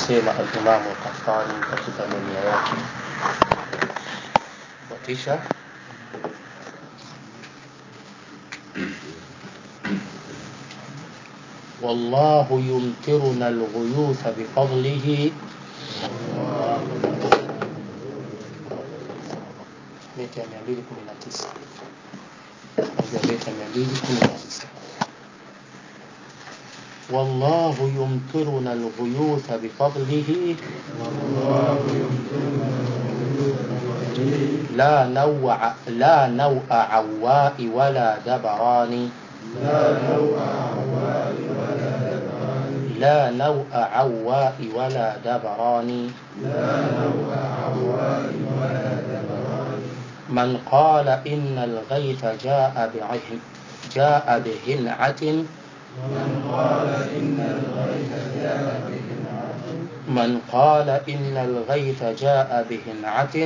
aliyosema alimamu Qahtani katika dunia yake watisha والله يمطرنا الغيوث بفضله beti ya mia mbili kumi na tisa moja beti ya mia mbili kumi na tisa والله يمطرنا الغيوث بفضله لا نوع لا نوء عواء ولا دبران لا نوء عواء ولا دبران من قال إن الغيث جاء بعه جاء بهنعة من قال إن الغيث جاء بهنعة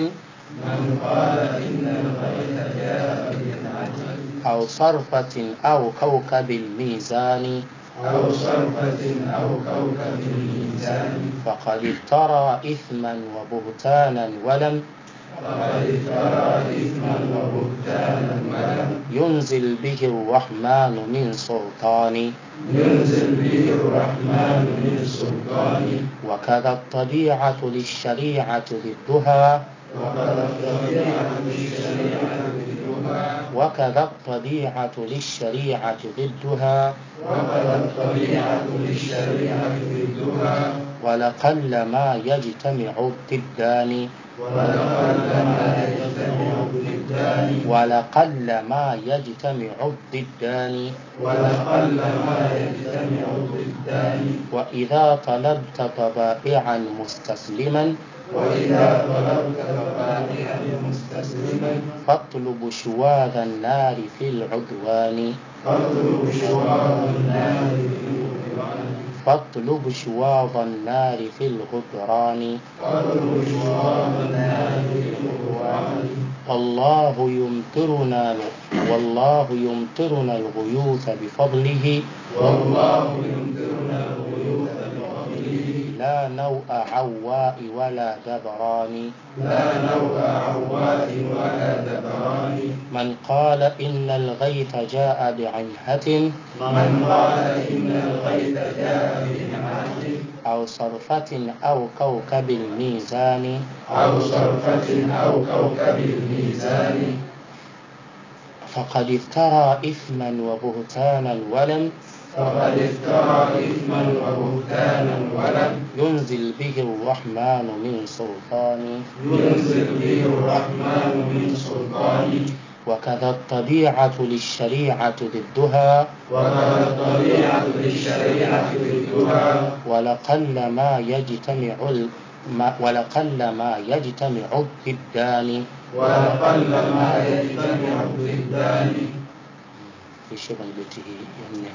أو صرفة أو كوكب الميزان أو صرفة أو كوكب الميزان فقد افترى إثما وبهتانا ولم فقد افترى إثما وبهتانا ولم ينزل به الرحمن من سلطان ينزل به الرحمن من سلطان وكذا الطبيعة للشريعة ضدها وقد الطبيعة للشريعة ضدها وكذا الطبيعة للشريعة ضدها وقد الطبيعة للشريعة ضدها ولقل ما يجتمع الضدان ولقل ما يجتمع الضدان ولقل ما يجتمع الضدان ولقل ما يجتمع الضدان وإذا طلبت طبائعا مستسلما وإذا طلبت طبائعا مستسلما فاطلب شواذ النار في العدوان فاطلب شواظ النار في الغفران فاطلب شواظ النار في الغفران فاطلب شواظ النار في الغفران والله يمطرنا والله يمطرنا الغيوث بفضله والله يمطرنا الغيوث بفضله لا نوء عواء ولا دبران لا نوء عوات ولا دبران من قال إن الغيث جاء بعنهة من قال إن الغيث جاء بنعمة أو صرفة أو كوكب الميزان أو صرفة أو كوكب الميزان فقد افترى إثما وبهتانا ولم فقد افترى إثما وبهتانا ولم ينزل به الرحمن من سلطان ينزل به الرحمن من سلطان وكذا الطبيعة للشريعة ضدها وقد الطبيعة للشريعة ضدها ولقل ما يجتمع ال... ما ولقل ما يجتمع الضدان ولقل ما يجتمع الضدان في شبه بيته يمنه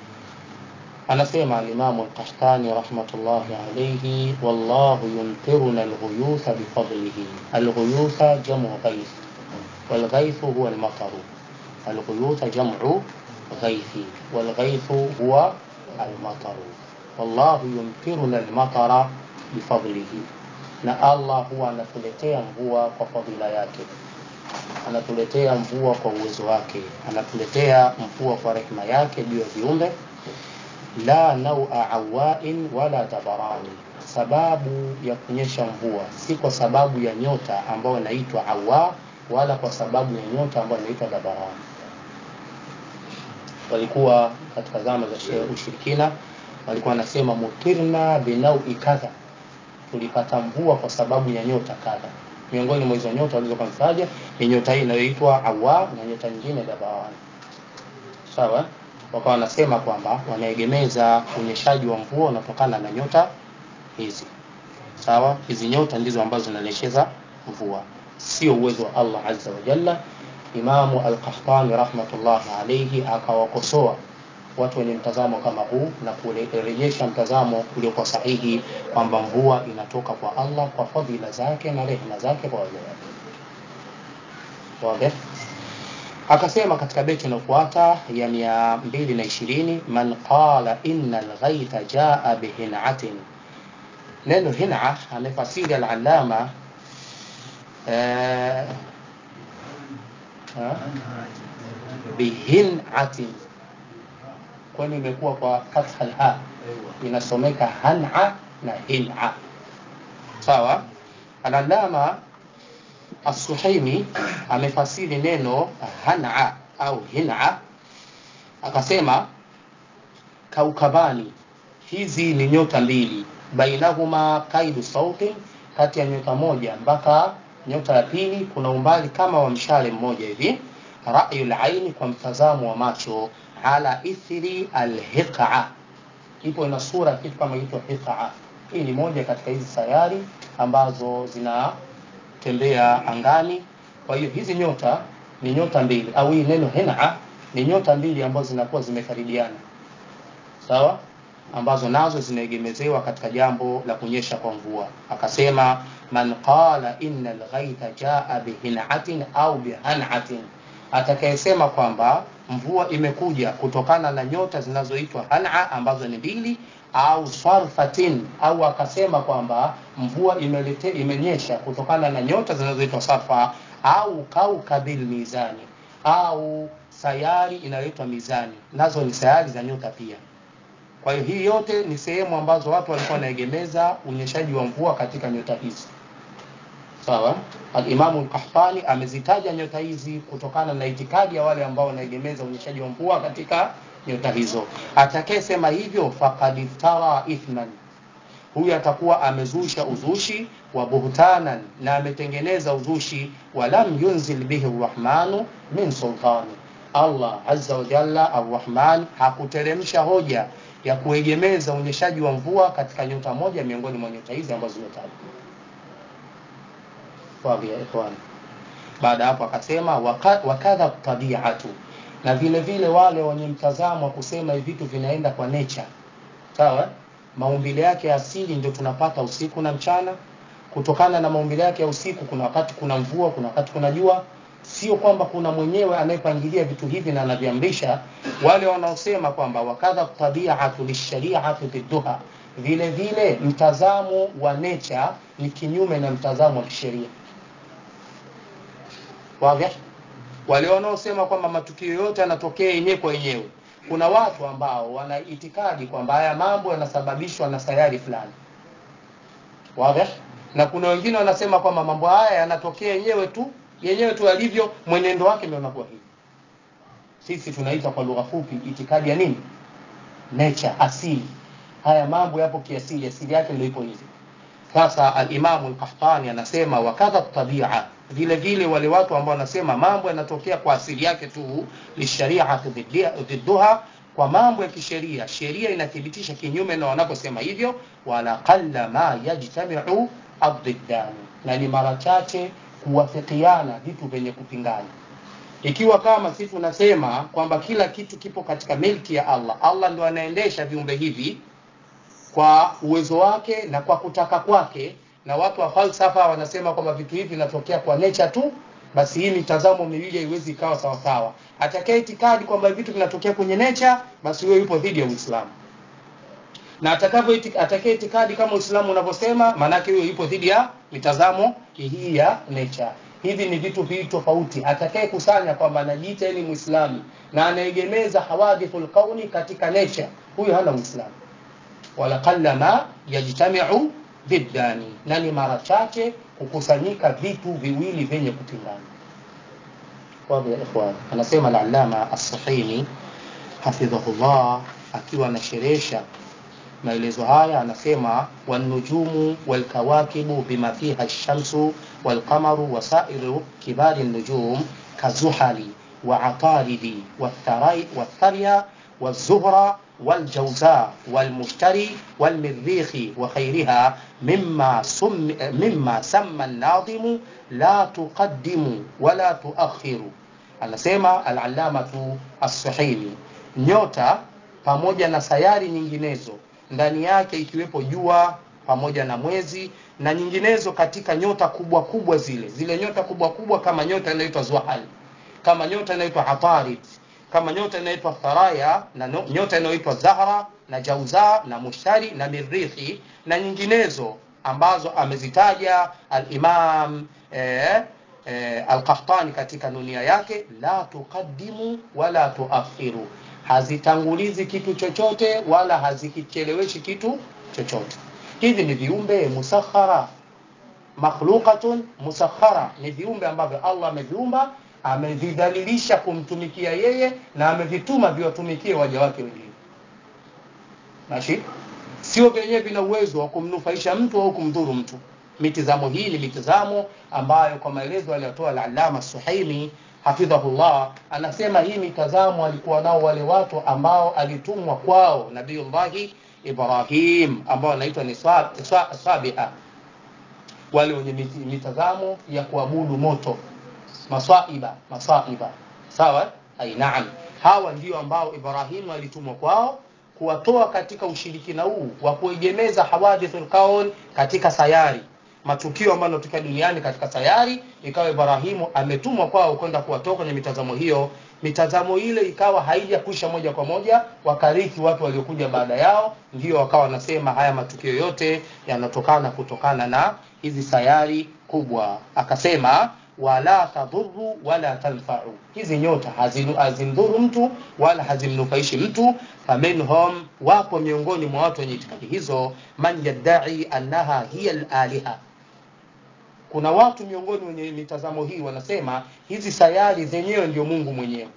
anasema alimamu alqahtani rahmatullahi alaihi wallahu yumtiruna alghuyutha bifadlihi alghuyutha jamu ghaith والغيث هو المطر الغيوث جمع غيث والغيث هو المطر والله يمطرنا المطر بفضله na allah huwa anatuletea mvua kwa fadhila yake anatuletea mvua kwa uwezo wake anatuletea mvua kwa rehema yake juu ya viumbe la naua awain wala tabarani sababu ya kunyesha mvua si kwa sababu ya nyota ambayo inaitwa awa wala kwa sababu ya nyota ambayo inaitwa dabarani walikuwa katika zama za shehe ushirikina walikuwa wanasema mutirna binaui kadha tulipata mvua kwa sababu ya nyota kadha miongoni mwa hizo nyota walizokamtaja ni nyota hii inayoitwa awa na nyota nyingine dabarani sawa wakawa wanasema kwamba wanaegemeza unyeshaji wa mvua unatokana na nyota hizi sawa hizi nyota ndizo ambazo zinalesheza mvua sio uwezo wa allah azza wa jalla imamu alqahtani rahmatullahi alaihi akawakosoa watu wenye mtazamo kama huu na kurejesha mtazamo uliokuwa sahihi kwamba mvua inatoka kwa allah kwa fadhila zake na rehema zake kwa waja wake wazi akasema katika beti inayofuata ya mia mbili na ishirini man qala inna lghaitha jaa bihinatin neno hina amefasiri al-allama eh, ha? bihinati kwani imekuwa kwa fatha alha inasomeka han'a na hin'a sawa al-allama as-suhaimi amefasiri neno han'a au hin'a akasema kaukabani hizi ni nyota mbili bainahuma kaidu sauti kati ya nyota moja mpaka nyota ya pili kuna umbali kama wa mshale mmoja hivi ra'yul aini kwa mtazamo wa macho ala ithri alhiqa ipo ina sura kitu kama inaitwa hiqa hii ni moja katika hizi sayari ambazo zinatembea angani kwa hiyo hizi nyota ni nyota mbili au hii neno hina ni nyota mbili ambazo zinakuwa zimekaribiana sawa ambazo nazo zinaegemezewa katika jambo la kunyesha kwa mvua akasema man qala inna alghaitha jaa bihinatin au bihanatin atakayesema kwamba mvua imekuja kutokana na nyota zinazoitwa hana ambazo ni mbili au sarfatin au akasema kwamba mvua imelete, imenyesha kutokana na nyota zinazoitwa safa au kaukabil mizani au sayari inayoitwa mizani nazo ni sayari za nyota pia kwa hiyo hii yote ni sehemu ambazo watu walikuwa wanaegemeza unyeshaji wa mvua katika nyota hizi sawa alimamu lkahtani amezitaja nyota hizi kutokana na itikadi ya wale ambao wanaegemeza unyeshaji wa mvua katika nyota hizo atakayesema hivyo fakad iftara ithman huyu atakuwa amezusha uzushi wa buhtanan na ametengeneza uzushi walam yunzil bihi rrahmanu min sultani allah azza wa jalla arrahman hakuteremsha hoja ya kuegemeza unyeshaji wa mvua katika nyota moja miongoni mwa nyota hizi ambazo zimetajwa Wazi ya ikhwan. Baada hapo akasema wakadha tabiatu, na vile vile wale wenye mtazamo wa kusema hivi vitu vinaenda kwa nature, sawa, maumbile yake asili ndio tunapata usiku na mchana. Kutokana na maumbile yake ya usiku, kuna wakati kuna mvua, kuna wakati kuna jua. Sio kwamba kuna mwenyewe anayepangilia vitu hivi na anaviamrisha. Wale wanaosema kwamba wakadha tabiatu lishariati bidduha, vile vile mtazamo wa nature ni kinyume na mtazamo wa kisheria wazi wale wanaosema kwamba matukio yote yanatokea yenyewe kwa yenyewe kuna watu ambao wana itikadi kwamba haya mambo yanasababishwa na sayari fulani wazi na kuna wengine wanasema kwamba mambo haya yanatokea yenyewe tu yenyewe tu alivyo mwenendo wake ndio unakuwa hivi sisi tunaita kwa lugha fupi itikadi ya nini nature asili haya mambo yapo kiasili asili yake ndio ipo hivi sasa alimamu lkahtani anasema wakadha tabia vile vile wale watu ambao wanasema mambo yanatokea kwa asili yake tu lishariati dhidduha kwa mambo ya kisheria sheria inathibitisha kinyume na wanaposema hivyo wala qalla ma yajtamiu addiddani na ni mara chache kuwafikiana vitu vyenye kupingana ikiwa kama sisi tunasema kwamba kila kitu kipo katika milki ya allah allah ndo anaendesha viumbe hivi kwa uwezo wake na kwa kutaka kwake na watu wa falsafa wanasema kwamba vitu hivi vinatokea kwa nature tu basi hii mitazamo miwili haiwezi ikawa sawasawa atakaye itikadi kwamba vitu vinatokea kwenye nature basi huyo yupo dhidi ya uislamu na atakavyo atakaye itikadi kama uislamu unavyosema maanake huyo yupo dhidi ya mitazamo hii ya nature hivi ni vitu viwili tofauti atakaye kusanya kwamba anajiita ni muislamu na anaegemeza hawadithul kauni katika nature huyo hana uislamu wala qalla ma yajtamiu diddani na ni mara chache kukusanyika vitu viwili vyenye kupingana wadhi ya ikhwan anasema al-allama as-sahini hafidhahullah akiwa anasherehesha maelezo haya anasema wanujumu walkawakibu bima fiha ash-shamsu walqamaru wasairu kibari an-nujum kazuhali وعطارد والثري والثريا والزهرة والجوزاء والمشتري والمريخ وخيرها مما سم مما سمى الناظم لا تقدم ولا تؤخر anasema al-allamatu as-suhaili nyota pamoja na sayari nyinginezo ndani yake ikiwepo jua pamoja na mwezi na nyinginezo katika nyota kubwa kubwa zile zile nyota kubwa kubwa kama nyota inaitwa zuhal kama nyota inaitwa atarid kama nyota inaitwa Tharaya na no- nyota inayoitwa Zahra na Jauza na Mushtari na Mirihi na nyinginezo ambazo amezitaja al-Imam eh, eh, al-Qahtani katika nunia yake, la tuqaddimu wala tuakhiru, hazitangulizi kitu chochote wala hazikicheleweshi kitu chochote. Hivi ni viumbe musakhara makhluqatun musakhara, ni viumbe ambavyo Allah ameviumba amevidhalilisha kumtumikia yeye na amevituma viwatumikie waja wake wengine. Mashi sio vyenyewe vina uwezo wa kumnufaisha mtu au kumdhuru mtu. Mitizamo hii ni mitizamo ambayo kwa maelezo aliyotoa al-Allama Suhaimi hafidhahullah, anasema hii mitazamo alikuwa nao wale watu ambao alitumwa kwao Nabiyullahi Ibrahim ambao wanaitwa ni swa- swa- Sabia wale wenye miti- mitazamo ya kuabudu moto masaiba masaiba sawa ai naam hawa ndio ambao ibrahimu alitumwa kwao kuwatoa katika ushirikina huu wa kuegemeza hawadithul kaun katika sayari matukio ambayo yanatokea duniani katika sayari ikawa ibrahimu ametumwa kwao kwenda kuwatoa kwenye mitazamo hiyo mitazamo ile ikawa haijakwisha moja kwa moja wakarithi watu waliokuja baada yao ndio wakawa wanasema haya matukio yote yanatokana kutokana na hizi sayari kubwa akasema wala tadhuru wala tanfau hizi nyota hazinu- hazimdhuru mtu wala hazimnufaishi mtu faminhum wapo miongoni mwa watu wenye itikadi hizo man yaddai annaha hiya laliha kuna watu miongoni wenye mitazamo hii wanasema hizi sayari zenyewe ndio mungu mwenyewe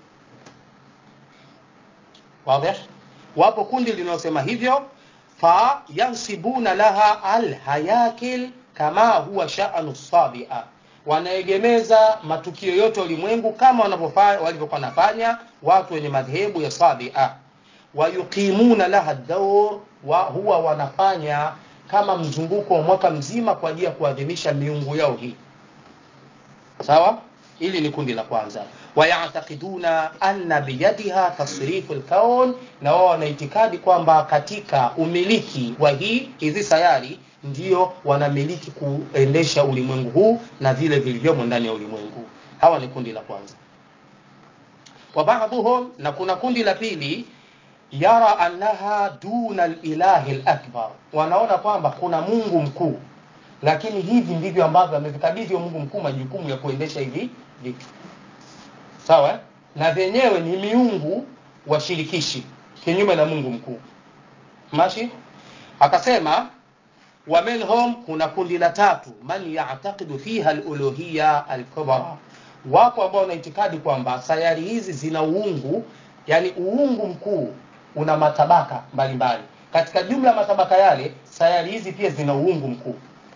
wadhih wapo kundi linalosema hivyo fa yansibuna laha alhayakil kama huwa sha'nu sabia wanaegemeza matukio yote ulimwengu kama wanavyofanya walivyokuwa nafanya watu wenye madhehebu ya sabia wayuqimuna laha daur wa huwa wanafanya kama mzunguko wa mwaka mzima kwa ajili ya kuadhimisha miungu yao hii sawa hili ni kundi la kwanza wayatakiduna anna biyadiha tasrifu lkaun na wao wana itikadi kwamba katika umiliki wa hii hizi sayari ndio wanamiliki kuendesha ulimwengu huu na vile vilivyomo ndani ya ulimwengu hawa ni kundi la kwanza wa baadhuhum na kuna kundi la pili yara annaha duna lilahi lakbar wanaona kwamba kuna mungu mkuu lakini hivi ndivyo ambavyo amevikabidhi huyo mungu mkuu majukumu ya kuendesha hivi vitu sawa eh? na vyenyewe ni miungu washirikishi kinyume na mungu mkuu mashi akasema wa minhum kuna kundi la tatu man yataqidu fiha aluluhiya alkubra wapo ambao wana itikadi kwamba sayari hizi zina uungu yani uungu mkuu una matabaka mbalimbali katika jumla ya matabaka yale sayari hizi pia zina uungu mkuu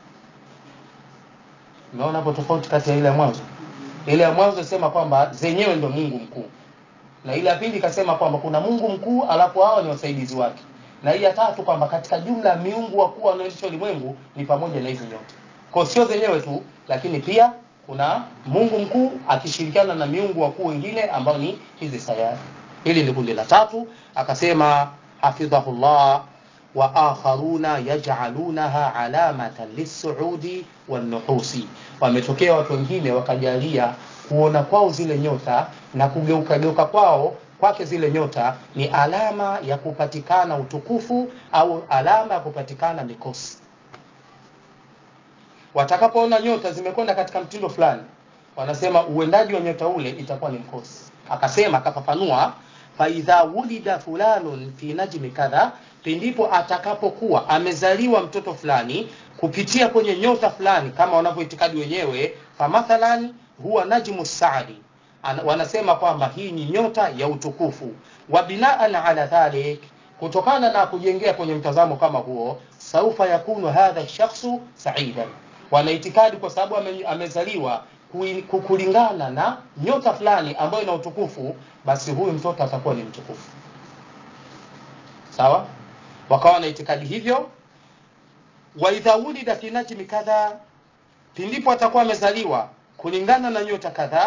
umeona hapo tofauti kati ya ile ya mwanzo ile ya mwanzo isema kwamba zenyewe ndio mungu mkuu na ile ya pili ikasema kwamba kuna mungu mkuu alafu hao ni wasaidizi wake na hii ya tatu kwamba katika jumla ya miungu wakuu wanaoendesha ulimwengu ni pamoja na hizi nyota kwa sio zenyewe tu lakini pia kuna mungu mkuu akishirikiana na miungu wakuu wengine ambao ni hizi sayari hili ni kundi la tatu akasema hafidhahullah wa akharuna yaj'alunaha alamatan lisuudi wanuhusi wametokea watu wengine wakajalia kuona kwao zile nyota na kugeuka geuka kwao kwake zile nyota ni alama ya kupatikana utukufu au alama ya kupatikana mikosi watakapoona nyota zimekwenda katika mtindo fulani wanasema uendaji wa nyota ule itakuwa ni mkosi akasema akafafanua faidha wulida fulanun fi najmi kadha pindipo atakapokuwa amezaliwa mtoto fulani kupitia kwenye nyota fulani kama wanavyoitikadi wenyewe famathalan huwa najmu saadi Ana- wanasema kwamba hii ni nyota ya utukufu wa binaan ala dhalik kutokana na kujengea kwenye mtazamo kama huo saufa yakunu hadha shakhsu saidan wanaitikadi kwa sababu ame, amezaliwa kui- ku- kulingana na nyota fulani ambayo ina utukufu basi huyu mtoto atakuwa ni mtukufu sawa wakawa na itikadi hivyo wa idha wulida fi najmi kadha pindipo atakuwa amezaliwa kulingana na nyota kadhaa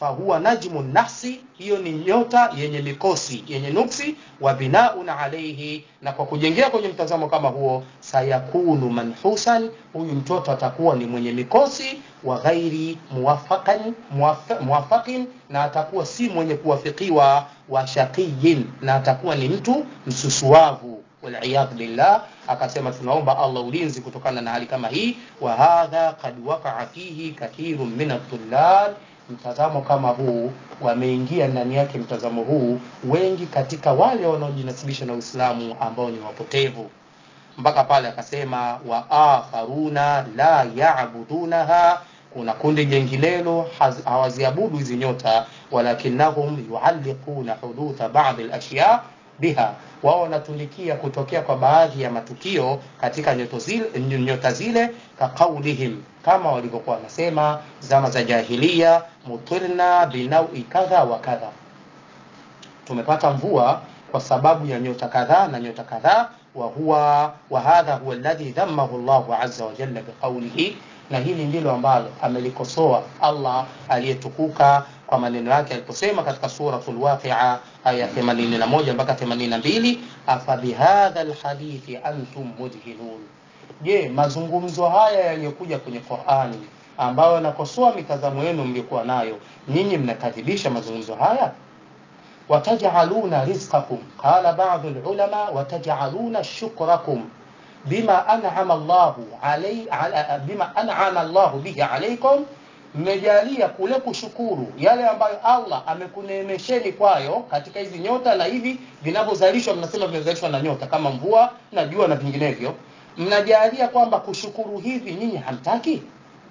fahuwa najmu nahsi hiyo ni nyota yenye mikosi yenye nuksi wa binaun alaihi na kwa kujengea kwenye mtazamo kama huo sayakunu manhusan huyu mtoto atakuwa ni mwenye mikosi wa ghairi muwafaqan muwaf- muwafaqin na atakuwa si mwenye kuwafikiwa wa shaqiyin na atakuwa ni mtu msusuavu waliyadhu billah akasema tunaomba allah ulinzi kutokana na hali kama hii wa hadha kad wakaa fihi kathirun min adhullal mtazamo kama huu wameingia ndani yake mtazamo huu wengi katika wale wanaojinasibisha na uislamu ambao ni wapotevu mpaka pale akasema wa akharuna la yabudunaha kuna kundi jenginelo haz- hawaziabudu hizi nyota walakinnahum yualliquna hudutha badi lashya biha wao wanatulikia kutokea kwa baadhi ya matukio katika nyota zile, nyota zile kaqaulihim kama walivyokuwa wanasema zama za jahilia mutirna binaui kadha wa kadha tumepata mvua kwa sababu ya nyota kadhaa na nyota kadhaa wa huwa wa hadha huwa alladhi dhammahu Allahu azza wa jalla biqawlihi na hili ndilo ambalo amelikosoa Allah aliyetukuka kwa maneno yake aliposema katika suratul waqi'a aya 81 mpaka 82 afa bihadha alhadithi antum mudhinun je mazungumzo haya yaliyokuja kwenye Qur'ani ambayo yanakosoa mitazamo yenu mliokuwa nayo nyinyi mnakadhibisha mazungumzo haya وتجعلون رزقكم قال بعض العلماء وتجعلون شكركم بما أنعم الله علي على بما أنعم الله به عليكم mmejalia kule kushukuru yale ambayo Allah amekuneemesheni kwayo katika hizi nyota na hivi vinavyozalishwa, mnasema vinazalishwa na nyota kama mvua na jua na vinginevyo, mnajalia kwamba kushukuru hivi nyinyi hamtaki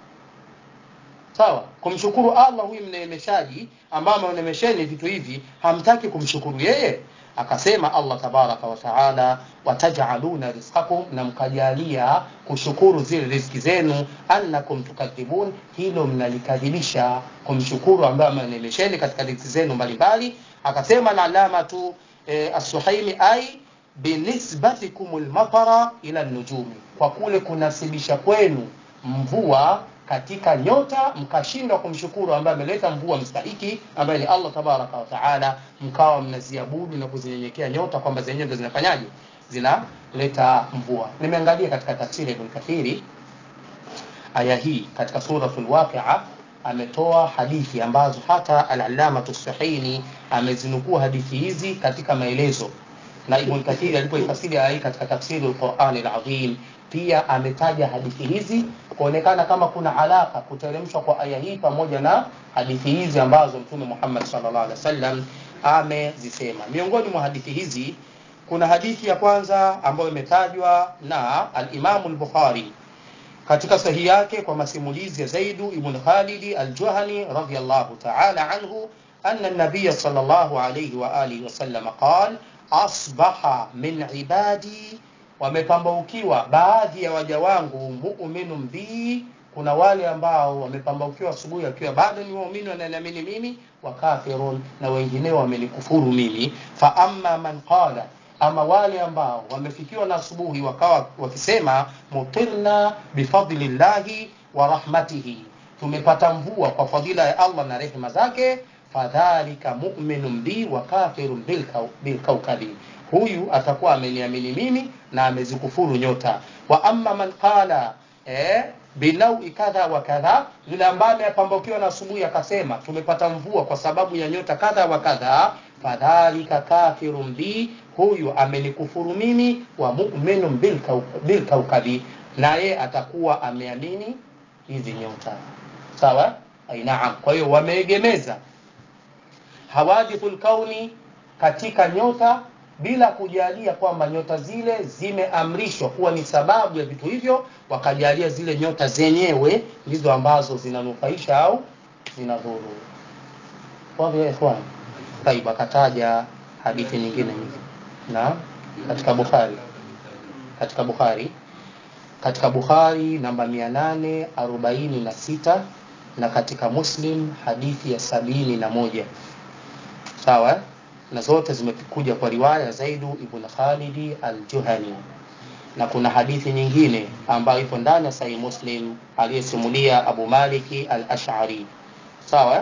sawa kumshukuru allah huyu mneemeshaji ambaye ameonemesheni vitu hivi hamtaki kumshukuru yeye akasema allah tabaraka wa taala watajaluna rizqakum na mkajalia kushukuru zile riziki zenu annakum tukadhibun hilo mnalikadhibisha kumshukuru ambaye ameonemesheni katika riziki zenu mbalimbali akasema na alamatu e, assuhaimi ai binisbatikum lmatara ila nujumi kwa kule kunasibisha kwenu mvua katika nyota mkashindwa kumshukuru ambaye ameleta mvua mstahiki ambaye ni Allah tabaraka wa taala, mkawa mnaziabudu na kuzinyenyekea nyota kwamba zenyewe ndo zinafanyaje, zinaleta mvua. Nimeangalia katika tafsiri Ibn Kathiri aya hii katika suratul Waqi'a ametoa hadithi ambazo hata al-Allama Tusahini amezinukuu hadithi hizi katika maelezo na Ibn Kathir alipoifasiri aya hii katika tafsiri al-Qur'an al-Azim pia ametaja hadithi hizi kuonekana kama kuna alaka kuteremshwa kwa aya hii pamoja na hadithi hizi ambazo Mtume Muhammad sallallahu alaihi wasallam amezisema. Miongoni mwa hadithi hizi kuna hadithi ya kwanza ambayo imetajwa na al-Imam al-Bukhari katika sahihi yake kwa masimulizi ya Zaidu ibn Khalid al-Juhani radhiyallahu ta'ala anhu anna an-nabiy sallallahu alayhi wa alihi wasallam qala asbaha min ibadi wamepambaukiwa baadhi ya waja wangu mu'minun bi kuna wale ambao wamepambaukiwa asubuhi wakiwa bado ni waumini wananiamini mimi wa kafirun na wengineo wamenikufuru mimi fa amma man qala ama wale ambao wamefikiwa na asubuhi wakawa wakisema mutirna bifadlillahi wa rahmatihi tumepata mvua kwa fadhila ya Allah na rehema zake fadhalika mu'minun bi wa kafirun bilkaukabi huyu atakuwa ameniamini mimi na amezikufuru nyota wa amma man qala eh, binaui kadha wa kadha yule ambaye amepambukiwa na asubuhi akasema tumepata mvua kwa sababu ya nyota kadha wa kadha fadhalika kafirun bi huyu amenikufuru mimi wa mu'minun bilkaukabi naye atakuwa ameamini hizi nyota sawa ainaam kwa hiyo wameegemeza hawadithul kauni katika nyota bila kujalia kwamba nyota zile zimeamrishwa kuwa ni sababu ya vitu hivyo, wakajalia zile nyota zenyewe ndizo ambazo zinanufaisha au zinadhuru. Wadhi ya ikhwan. Taib, akataja hadithi nyingine nyingi na katika Bukhari, katika Bukhari, katika Bukhari namba 846 na katika Muslim hadithi ya sabini na moja sawa na zote zimekuja kwa riwaya Zaidu ibn Khalidi al-Juhani na kuna hadithi nyingine ambayo ipo ndani ya Sahih Muslim aliyesimulia Abu Maliki al-Ash'ari sawa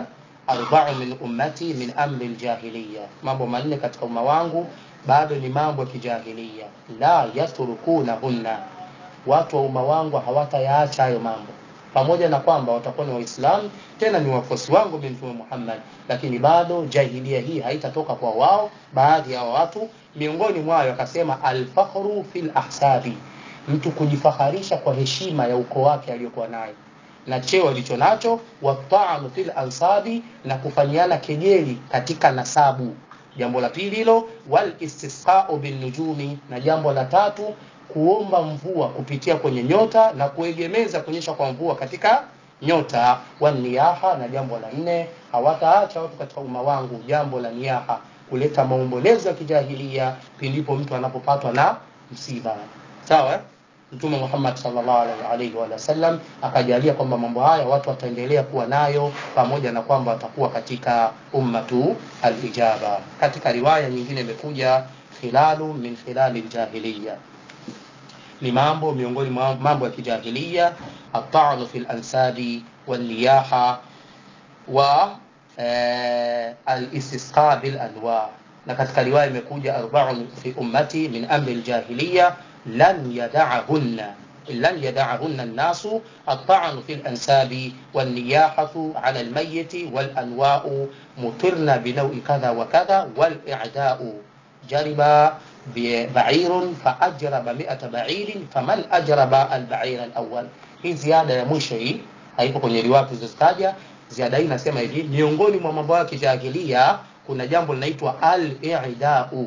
arba'u min ummati min amri ljahiliya, mambo manne katika umma wangu bado ni mambo ya kijahiliya. La yatrukunahunna, watu wa umma wangu hawatayaacha hayo mambo, pamoja na kwamba watakuwa ni Waislamu tena ni wafuasi wangu mimi Mtume Muhammad, lakini bado jahilia hii haitatoka kwa wao. Baadhi ya watu miongoni mwayo akasema alfakhru fil ahsabi, mtu kujifaharisha kwa heshima ya ukoo wake aliyokuwa nayo na cheo alicho nacho, wata'anu fil ansabi, na kufanyiana kejeli katika nasabu. Jambo la pili hilo, wal istisqa'u bin nujumi, na jambo la tatu kuomba mvua kupitia kwenye nyota na kuegemeza kuonyesha kwa mvua katika nyota. Wa niyaha, na jambo la nne, hawataacha watu katika umma wangu jambo la niyaha, kuleta maombolezo ya kijahilia pindipo mtu anapopatwa na msiba. Sawa eh? Mtume Muhammad sallallahu alaihi wa sallam akajalia kwamba mambo haya watu wataendelea kuwa nayo pamoja na kwamba watakuwa katika ummatu alijaba. Katika riwaya nyingine imekuja khilalu min khilali ljahiliya, ni mambo miongoni mwa mambo ya kijahiliya, atanu fi lansabi walniyaha wa eh, alistisqa bil anwa. Na katika riwaya imekuja arbaun fi ummati min amri ljahiliya lan yada'ahunna lan yada'ahunna an-nasu at-ta'nu fi al-ansabi wan-niyahatu 'ala al-mayyit wal-anwa'u mutirna bi naw'i kadha wa kadha wal-i'da'u jariba ba'irun fa ajraba mi'ata ba'irin faman ajraba al-ba'ira al-awwal. Hii ziada ya mwisho hii haipo kwenye riwaya zilizotaja. Ziada hii inasema hivi, miongoni mwa mambo ya kijahilia kuna jambo linaitwa al-i'da'u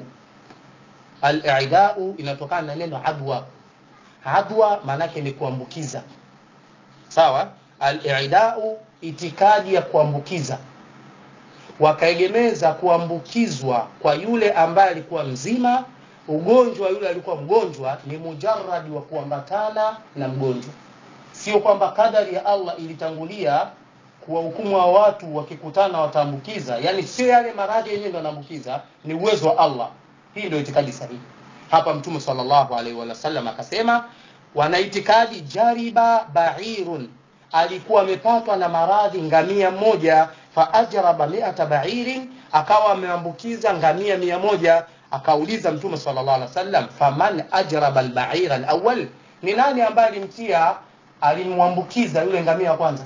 Al-i'dau inatokana na neno adwa. Adwa maanake ni kuambukiza, sawa. Al-i'dau itikadi ya kuambukiza, wakaegemeza kuambukizwa kwa yule ambaye alikuwa mzima, ugonjwa yule alikuwa mgonjwa ni mujarradi wa kuambatana na mgonjwa, sio kwamba kadari ya Allah ilitangulia kuwahukumu wa watu wakikutana wataambukiza, yani sio yale maradhi yenyewe ndio yanaambukiza, ni uwezo wa Allah. Hii ndio itikadi sahihi. Hapa Mtume sallallahu alaihi wasallam akasema, wana itikadi jariba ba'irun, alikuwa amepatwa na maradhi ngamia mmoja, fa ajraba mi'ata ba'irin, akawa ameambukiza ngamia mia moja. Akauliza Mtume sallallahu alaihi wasallam, faman ajraba al-ba'ira al-awwal, ni nani ambaye alimtia alimwambukiza yule ngamia wa kwanza?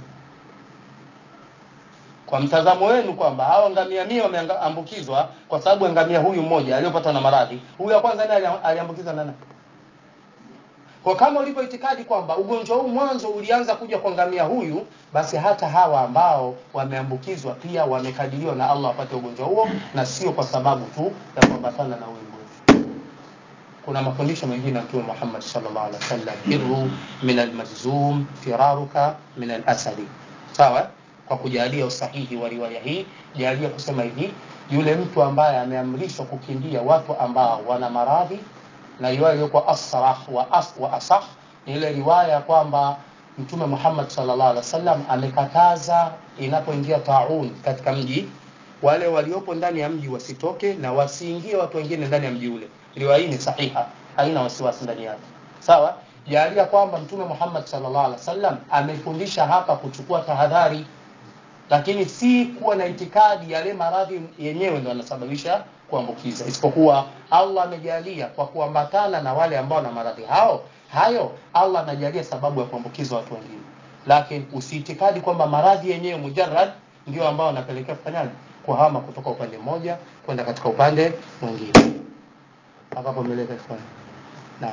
Kwa mtazamo wenu kwamba hawa ngamia mia wameambukizwa kwa sababu ya ngamia huyu mmoja aliyopata na maradhi, huyu wa kwanza naye aliambukiza nani? Kwa kama ulivyo itikadi kwamba ugonjwa huu mwanzo ulianza kuja kwa ngamia huyu, basi hata hawa ambao wameambukizwa pia wamekadiriwa na Allah wapate ugonjwa huo, na sio kwa sababu tu ya kuambatana na huyu mgonjwa. Kuna mafundisho mengine ya Mtume Muhammad sallallahu alaihi wasallam, firru min almajzum firaruka min alasadi, sawa kwa kujalia usahihi wa riwaya hii, jalia kusema hivi, yule mtu ambaye ameamrishwa kukimbia watu ambao wana maradhi, na riwaya iliyokuwa asrah wa, as, wa asah ni ile riwaya ya kwamba Mtume Muhammad sallallahu alaihi wasallam amekataza inapoingia taun katika mji, wale waliopo ndani ya mji wasitoke na wasiingie watu wengine ndani ya mji ule. Riwaya hii ni sahiha, haina wasiwasi ndani yake, sawa. Jalia kwamba Mtume Muhammad sallallahu alaihi wasallam amefundisha hapa kuchukua tahadhari lakini si kuwa na itikadi yale maradhi yenyewe ndio yanasababisha kuambukiza, isipokuwa Allah amejalia kwa kuambatana na wale ambao na maradhi hao hayo, Allah anajalia sababu ya kuambukiza watu wengine, lakini usiitikadi kwamba maradhi yenyewe mujarrad ndio ambao wanapelekea kufanyaje, kuhama kutoka upande mmoja kwenda katika upande mwingine. Hapo meleka ifanye naam,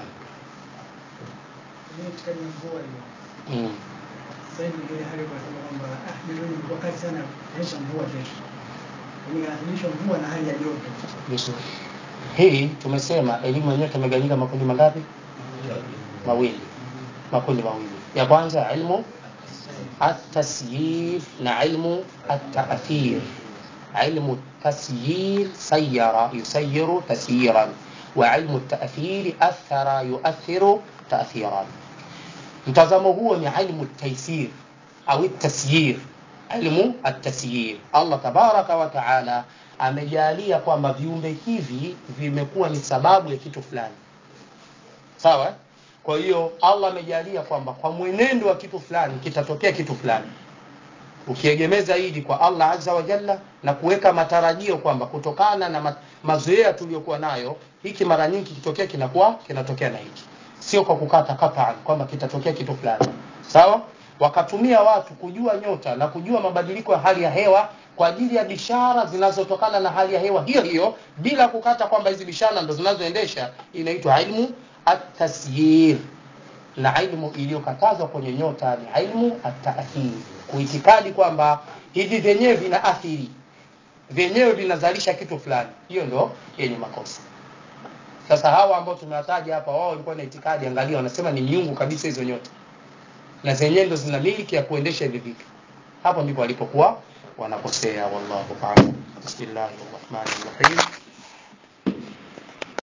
mm. Sasa hivi ile hali kwa sababu kwamba ah, ndio ilikuwa kali sana kuonyesha mvua kesho. Inaadhimishwa mvua na hali ya joto. Vizuri. Hii tumesema elimu yenyewe tumegawanyika makundi mangapi? Mawili. Makundi mawili. Ya kwanza ilmu at-tasyir na ilmu at-ta'thir. Ilmu tasyir sayyara yusayyiru tasyiran wa ilmu at-ta'thir athara yu'athiru ta'thiran. Mtazamo huo ni ilmu taysir au tasyir, ilmu at-tasyir. Allah tabaraka wa taala amejalia kwamba viumbe hivi vimekuwa ni sababu ya kitu fulani, sawa. Kwa hiyo Allah amejalia kwamba kwa mwenendo wa kitu fulani kitatokea kitu fulani. ukiegemeza hili kwa Allah azza wa jalla na kuweka matarajio kwamba kutokana na ma mazoea tuliyokuwa nayo hiki mara nyingi kitokea kinakuwa kinatokea na hiki sio kwa kukata kataan kwamba kitatokea kitu fulani sawa wakatumia watu kujua nyota na kujua mabadiliko ya hali ya hewa kwa ajili ya bishara zinazotokana na hali ya hewa hiyo hiyo bila kukata kwamba hizi bishara ndo zinazoendesha inaitwa ilmu at-tasyir na ilmu iliyokatazwa kwenye nyota ni ilmu at-ta'thir kuitikadi kwamba hivi vyenyewe vina athiri vyenyewe vinazalisha kitu fulani hiyo ndo yenye makosa sasa hawa ambao tumewataja hapa wao walikuwa na itikadi angalia wanasema ni miungu kabisa hizo nyota na zenyewe ndo zina miliki ya kuendesha hivi vitu hapo ndipo walipokuwa wanakosea wallahu a'lam bismillahir rahmanir rahim